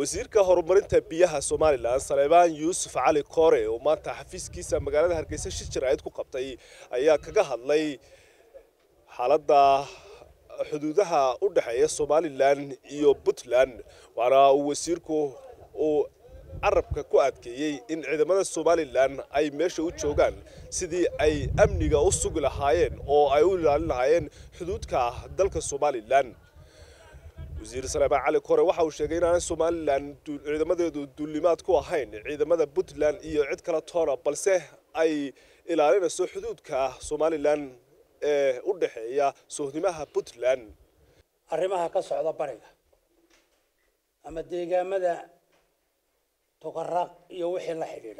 wasiirka horumarinta biyaha somalilan saleebaan yuusuf cali koore oo maanta xafiiskiisa magaalada hargeysa shir jaraa'id ku qabtay ayaa kaga hadlay xaaladda xuduudaha u dhexeeya somalilan iyo puntland waana uu wasiirku uu carabka ku adkeeyey in ciidamada somalilan ay meesha u joogaan sidii ay amniga u sugi lahaayeen oo ay u ilaalin lahaayeen xuduudka dalka somalilan wasiir saleebaan cali kore waxa uu sheegay inaanay somalilan ciidamadeedu duulimaad ku ahayn ciidamada puntland iyo cid kala toona balse ay ilaalinayso xuduudka somalilan ee u dhexeeya sohnimaha puntland arrimaha ka socda bariga ama deegaamada tuqaraaq iyo wixii la xidhiidha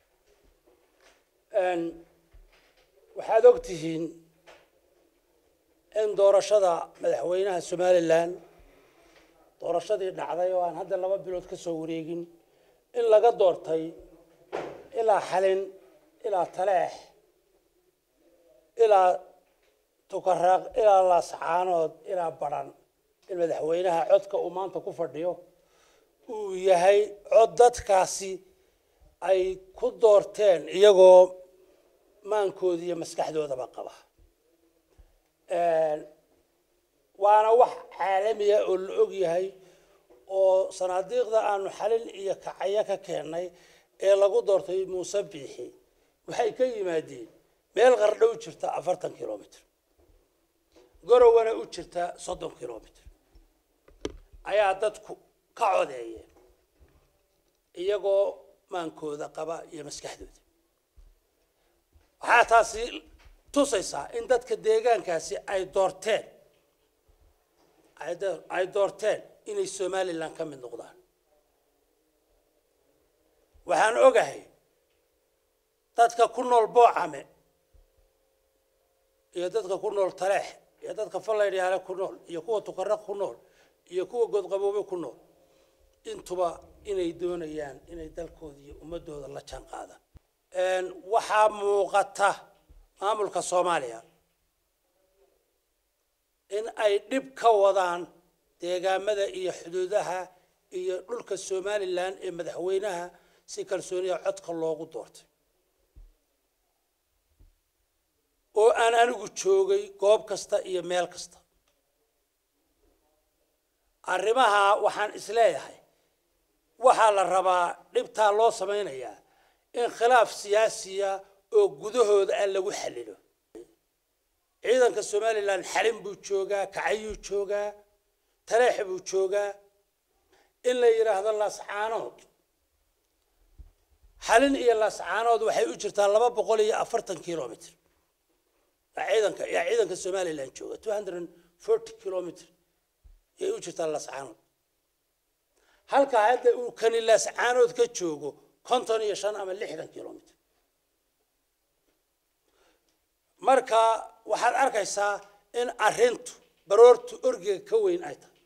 waxaad og tihiin in doorashada madaxweynaha somalilan doorashadii dhacday oo aan hadda laba bilood ka soo wareegin in laga doortay ilaa xalin ilaa taleex ilaa tukaraaq ilaa laascaanood ilaa badhan in madaxweynaha codka uu maanta ku fadhiyo uu yahay cod dadkaasi ay ku doorteen iyagoo maankooda iyo maskaxdoodaba qaba waana wax caalamiya oo la og yahay oo sanaadiiqda aanu xalin iyo kacaya ka keennay ee lagu doortay muuse biixi waxay ka yimaadeen meel qardho u jirta afartan kilomitr gorowana u jirta soddon kilomitr ayaa dadku ka codeeyeen iyagoo maankooda qaba iyo maskaxdooda waxaa taasi tusaysaa in dadka deegaankaasi ay doorteen ay doorteen inay somalilan ka mid noqdaan waxaan ogahay dadka ku nool boocame iyo dadka ku nool taleex iyo dadka fallaydhyaale ku nool iyo kuwa tukaraq ku nool iyo kuwa godqaboobe ku nool intuba inay doonayaan inay dalkooda iyo ummadooda la jaan qaadaan waxaa muuqata maamulka soomaaliya in ay dhib ka wadaan deegaamada iyo xuduudaha iyo dhulka somalilan ee madaxweynaha si kalsooniya codka loogu doortay oo aan anigu joogay goob kasta iyo meel kasta arrimaha waxaan isleeyahay waxaa la rabaa dhibtaa loo samaynayaa in khilaaf siyaasiya oo gudahooda ah lagu xallilo ciidanka somalilan xalin buu joogaa kacayuu joogaa taleex buu joogaa in la yidhaahdo laascaanood xalin iyo laascaanood waxay u jirtaa laba boqol iyo afartan kilomitr ciidanka yaa ciidanka somalilan jooga two hundred and forty kilomitr yay u jirtaa laascaanood halka hadda uu kani laascaanood ka joogo konton iyo shan ama lixdan kilomitr marka waxaad arkaysaa in arrintu baroortu orgiga ka weyn ay tahay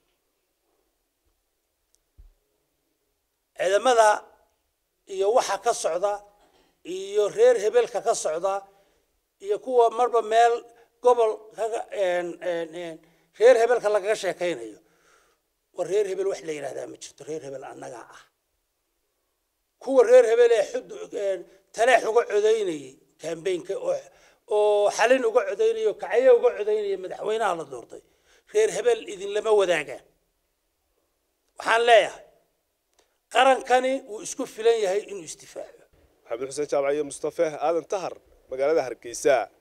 ciidamada iyo waxa ka socda iyo reer hebelka ka socda iyo kuwa marba meel gobol kaga reer hebelka lagaga sheekaynayo war reer hebel wax la yidhahdaa ma jirto reer hebel annagaa ah kuwa reer hebel ee xud taleex uga codaynayay kambaynka oo oo xalin uga codaynaya oo kacyo uga codaynaya madaxweynaha la doortay reer hebel idinlama wadaagaan waxaan leeyahay qarankani wuu isku filan yahay inuu isdifaaco maxamed xuseen jaamac iyo mustafe aadan tahar magaalada hargeysa